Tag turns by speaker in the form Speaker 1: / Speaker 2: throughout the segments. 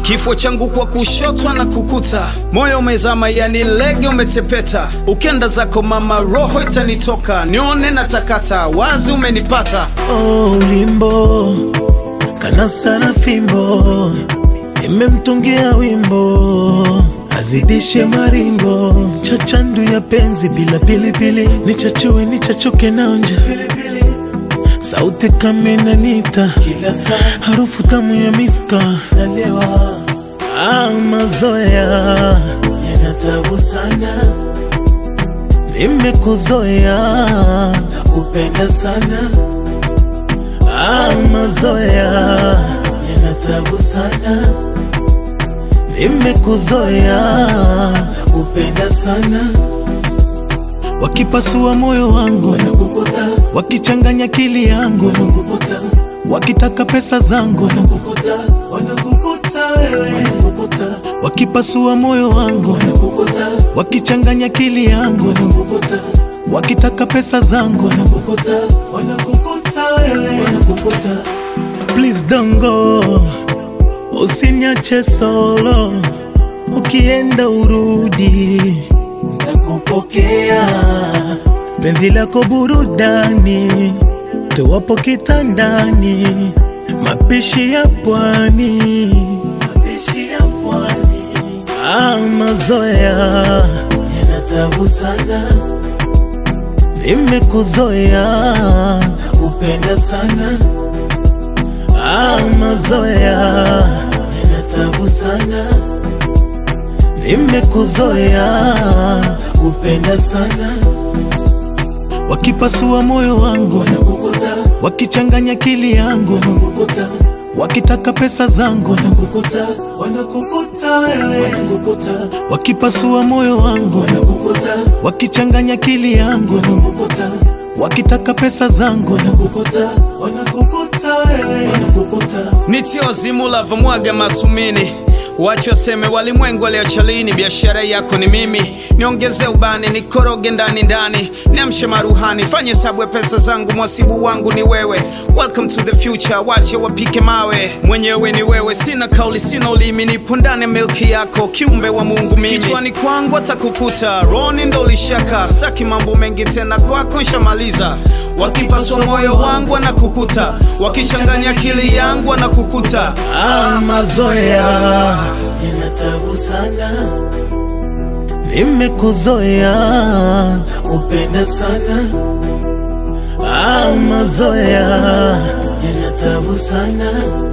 Speaker 1: kifo changu kwa kushotwa na kukuta, moyo umezama, yani lege umetepeta, ukenda zako mama, roho itanitoka, nione na takata, wazi umenipata.
Speaker 2: Oh, ulimbo kana sana fimbo, nimemtungia wimbo azidishe maringo, chachandu ya penzi bila pilipili, nichachue nichachuke naonja sauti kama inanita kila saa, harufu tamu ya miska nalewa. Ah, mazoea yanatabu sana, nimekuzoea nakupenda sana. Ah, mazoea yanatabu sana, nimekuzoea nakupenda sana. Wakipasua moyo wangu wanakukuta, wakichanganya akili yangu wanakukuta, wakitaka pesa zangu wanakukuta, wanakukuta wewe wanakukuta, wakipasua moyo wangu wanakukuta, wakichanganya akili yangu wanakukuta, wakitaka pesa zangu wanakukuta, wanakukuta wewe wanakukuta. Please don't go, usiniache solo, ukienda urudi nakupokea penzi lako burudani, tuwapo kitandani, mapishi ya pwani, mapishi ya pwani. Ah, mazoea yanatabu sana, nimekuzoea nakupenda sana. Ah, mazoea yanatabu sana nimekuzoea nakupenda sana. Wakipasua moyo wangu wanakukuta, wakichanganya akili yangu wanakukuta, wakitaka pesa zangu wanakukuta, wanakukuta wewe wanakukuta, wakipasua moyo wangu wanakukuta, wakichanganya akili yangu wanakukuta, wakitaka pesa zangu wanakukuta, wanakukuta wewe wanakukuta.
Speaker 1: Nitie wazimu lavomwaga masumini Wache waseme walimwengu waliocha lini, biashara yako ni mimi. Niongeze ubani, nikoroge ndani ndani, niamshe maruhani, fanye hesabu ya pesa zangu, mwasibu wangu ni wewe. Welcome to the future, wache wapike mawe, mwenyewe ni wewe. Sina kauli, sina ulimi, nipo ndani ya milki yako, kiumbe wa Mungu mimi. Kichwani kwangu atakukuta, roni ndo ulishaka, staki mambo mengi tena, kwako nshamaliza. Wakipaswa moyo wangu wanakukuta, wakichanganya akili yangu wanakukuta.
Speaker 2: Ah, mazoea yanatabu sana, nimekuzoea nakupenda sana. Ah, mazoea yanatabu sana,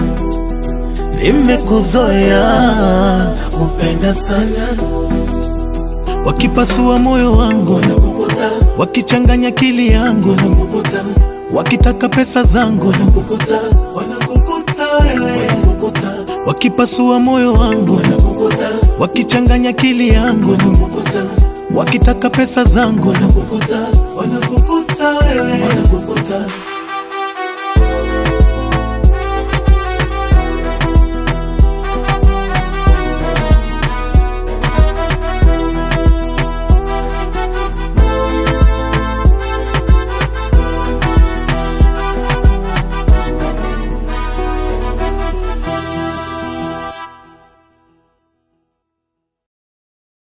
Speaker 2: nimekuzoea nakupenda sana. Wakipasua moyo wangu wanakukuta, wakichanganya akili yangu wanakukuta, wakitaka pesa zangu wanakukuta, wanakukuta wewe wanakukuta, wakipasua moyo wangu wanakukuta, wakichanganya akili yangu wanakukuta, wakitaka pesa zangu wanakukuta, wanakukuta wewe wanakukuta.